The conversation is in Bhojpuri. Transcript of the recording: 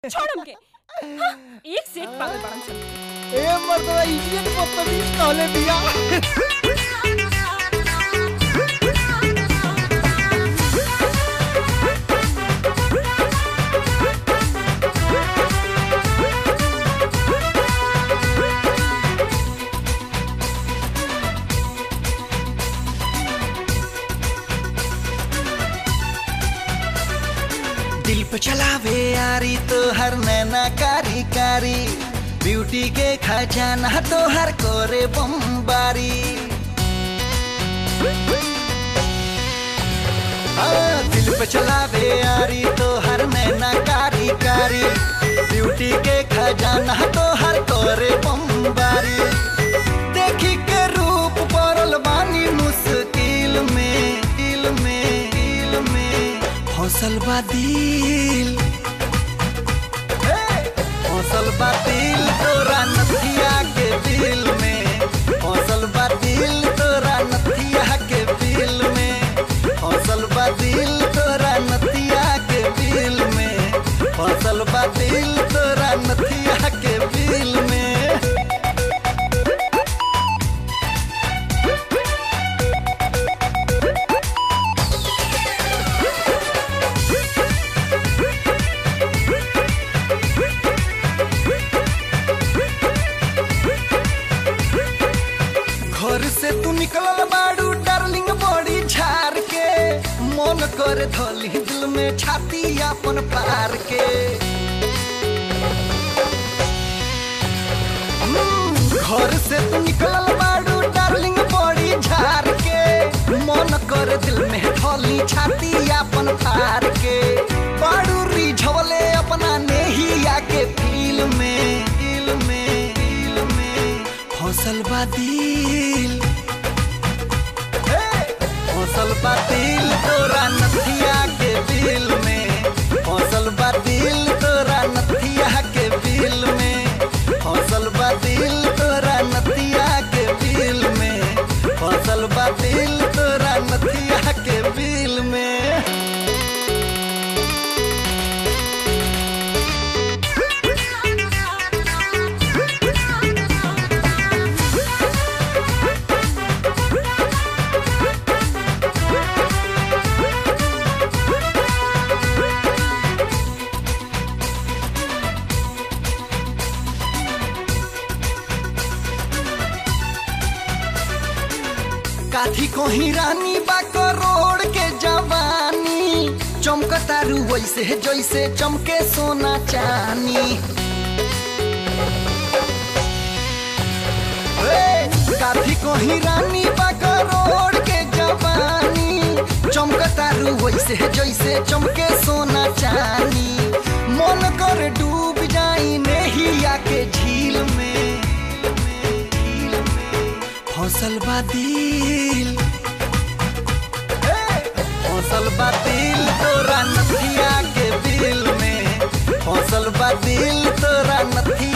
छोड़ हमके हाँ, एक से एक पागल बड़न सन ए मर्दवा इडियट बदतमीज कहले बिया दिल पे चलावे यारी तो हर नैना कारी कारी ब्यूटी के खजाना तो हर कोरे बम्बारी हाँ, दिल पे चलावे यारी तो हर नैना कारी कारी ब्यूटी के खजाना तो हर कोरे बम्बारी देखी के रूप पड़ल बानी मुश्किल में दिल में दिल में हौसल बा दिल हौसल बा दिल तोरा नथिया के दिल में हौसल बा दिल तोरा नथिया के दिल में हौसल बा दिल तोरा नथिया के दिल में हौसल बा दिल तोरा नथिया के दिल में घर से तू निकलल बाड़ू डार्लिंग बड़ी झार के मन कर धली दिल में छाती अपन पार के हम्म, घर से तू निकलल बाड़ू डार्लिंग बड़ी झार के मन कर दिल में धली छाती अपन पार के बाड़ू रिझवले अपना नेहिया के फील में दिल में दिल में हौसल बा दिल हौसल बा दिल तोरा नथिया के दिल में हौसल बा दिल तोरा नथिया के दिल में हौसल बा दिल तोरा नथिया के दिल में हौसल बा दिल तोरा नथिया के दिल में काथी कोही रानी बा करोड़ के जवानी चमकतारू वैसे जैसे चमके सोना चानी ए, काथी कोही रानी बा करोड़ के जवानी चमकतारू वैसे जैसे चमके सोना चानी मन कर डूब जाई नेहिया के झील में झील में हौसल बा दिल हौसल बा दिल तोरा नथिया के दिल में हौसल बा दिल तोरा नथिया